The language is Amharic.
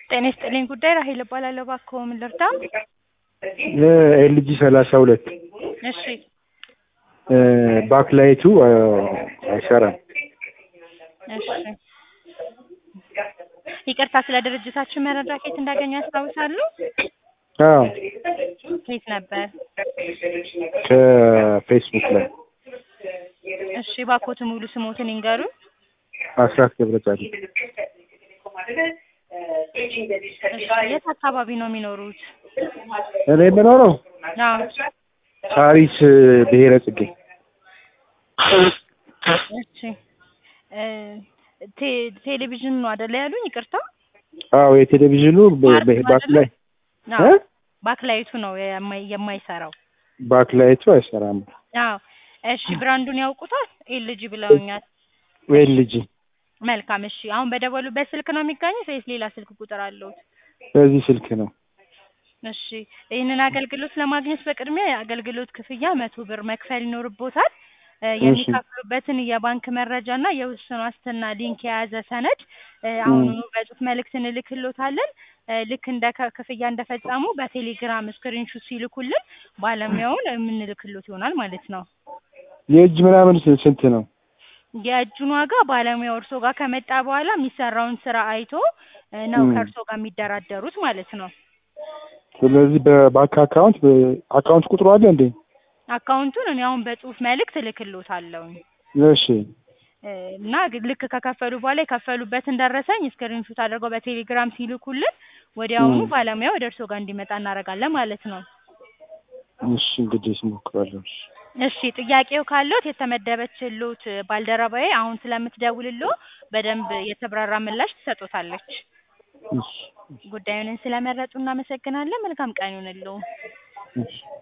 ጤና ይስጥልኝ ጉዳይ ራሄል እባላለሁ። እባክዎ ምን ልርዳ? ኤልጂ ሰላሳ ሁለት እሺ ባክላይቱ አይሰራም። እሺ ይቅርታ፣ ስለ ድርጅታችን መረጃ ከየት እንዳገኙ ያስታውሳሉ? አዎ ከየት ነበር? ከፌስቡክ ላይ እሺ እባክዎት ሙሉ ስሞትን ይንገሩን። አስራት ገብረጻዲቅ እሺ የት አካባቢ ነው የሚኖሩት? እኔ የምኖረው አዎ ሳሪስ ብሔረ ጽጌ እሺ እ ቴ- ቴሌቪዥን ነው አይደለ ያሉኝ? ይቅርታ አዎ የቴሌቪዥኑ በ- በ- ባክላይ አዎ እ? ባክላይቱ ነው የማይ- የማይሰራው። ባክላይቱ አይሰራም። አዎ እሺ ብራንዱን ያውቁታል? ኤልጂ ብለውኛል። ኤልጂ መልካም እሺ አሁን በደወሉበት ስልክ ነው የሚገኙት ወይስ ሌላ ስልክ ቁጥር አለዎት? በዚህ ስልክ ነው። እሺ ይህንን አገልግሎት ለማግኘት በቅድሚያ የአገልግሎት ክፍያ መቶ ብር መክፈል ይኖርቦታል። እ የሚከፍሉበትን የባንክ መረጃ እና የውስን ዋስትና ሊንክ የያዘ ሰነድ እ አሁኑኑ በጽሁፍ መልእክት እንልክሎታለን። እ ልክ እንደ ከ- ክፍያ እንደፈጸሙ በቴሌግራም ስክሪንሹት ሲልኩልን ባለሙያውን የምንልክሎት ይሆናል ማለት ነው። የእጅ ምናምን ስ- ስንት ነው? የእጁን ዋጋ ባለሙያው እርሶ ጋር ከመጣ በኋላ የሚሰራውን ስራ አይቶ እ ነው ም። ከእርሶ ጋር የሚደራደሩት ማለት ነው። ስለዚህ በባንክ አካውንት በ- አካውንት ቁጥሩ አለ እንዴ? አካውንቱን እኔ አሁን በጽሁፍ መልእክት እልክሎታለሁ እሺ እ እና ግ- ልክ ከከፈሉ በኋላ የከፈሉበትን ደረሰኝ ስክሪንሹት አድርገው በቴሌግራም ሲልኩልን ወዲያውኑ ም። ባለሙያው ወደ እርሶ ጋር እንዲመጣ እናደርጋለን ማለት ነው። እሺ እንግዲህ እሞክራለሁ። እሺ እሺ ጥያቄው ካለዎት የተመደበችልዎት ባልደረባዬ አሁን ስለምትደውልልዎ በደንብ የተብራራ ምላሽ ትሰጦታለች። እሺ ጉዳዩንን ስለመረጡ እናመሰግናለን። መልካም ቀን ይሁንልዎ። እሺ